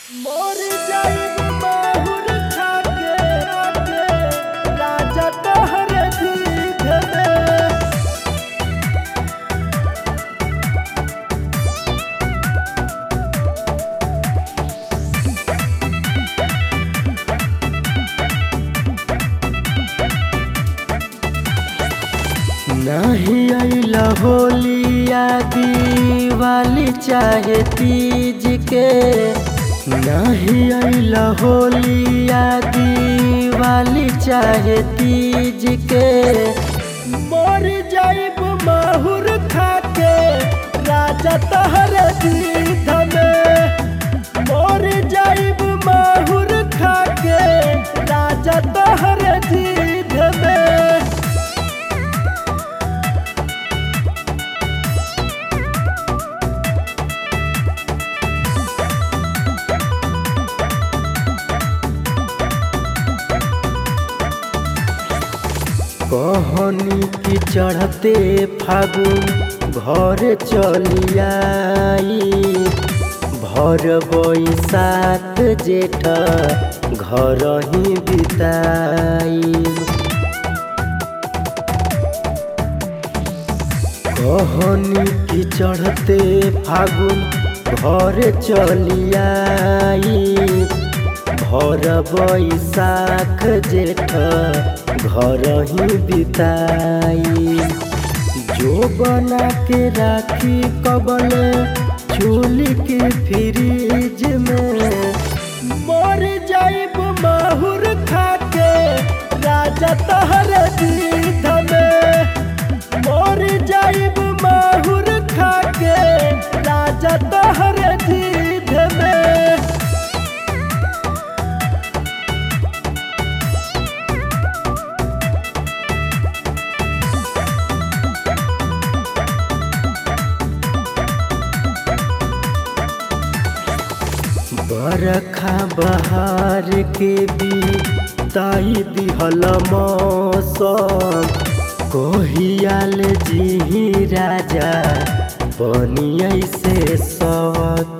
मोर जाइब माहुर खाके आके राजा तोहरे जीभ में नहीं अइला होलिया दिवाली चाहे तीज के नहीं अइला होलिया दिवाली चाहे तीज के मर जाइब माहुर खाके राजा तहरे दीध में मर जाइब माहुर खाके राजा तहरे दीध में कहनी की चढ़ते फागुन घर चलियाई भर बैसाख जेठ घर ही बिताई कहनी की चढ़ते फागुन घर चलियाई भर बैसाख जेठ घर ही बिताई जो बना के राखी कबल चूली के फ्रिज में मर जाइब माहुर खाके राजा तहर दीध में मर जाइब माहुर खाके राजा तहर दीध में बरखा बहार के भी ताई दिहल मौसम कहियाल जी राजा बनियै से सत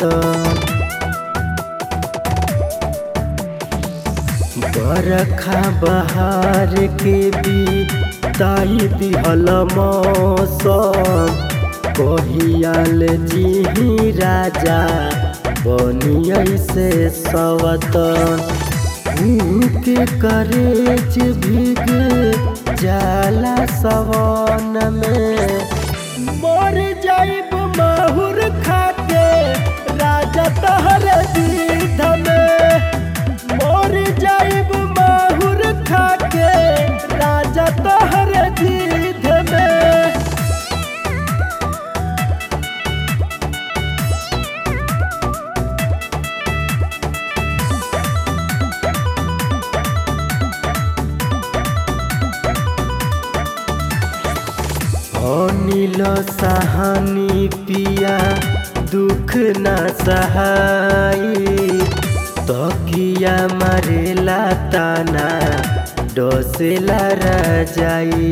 बरखा बहार के भी ताई दिहल मौसम कहियाल जी राजा बनियै से सवतन के करेज भीग जाला सवन में मर जाइब माहुर खाके राजा तहर दीध में मर जाइब माहुर खाके राजा तहर दीध में अनिल सहानी पिया दुख न सहाई तकिया मारेला ताना डसेला रजाई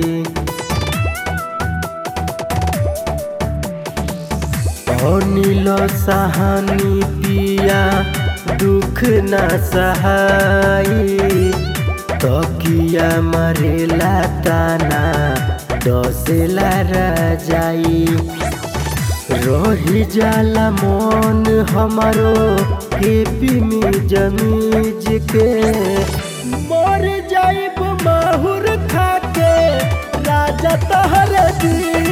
अनिल सहानी पिया दुख न सहाई तकिया मारेला ताना डसेला रजाई रही जाला मन हमारो हेपी में जमीज के मर जाइब माहुर खाके राजा तहर दी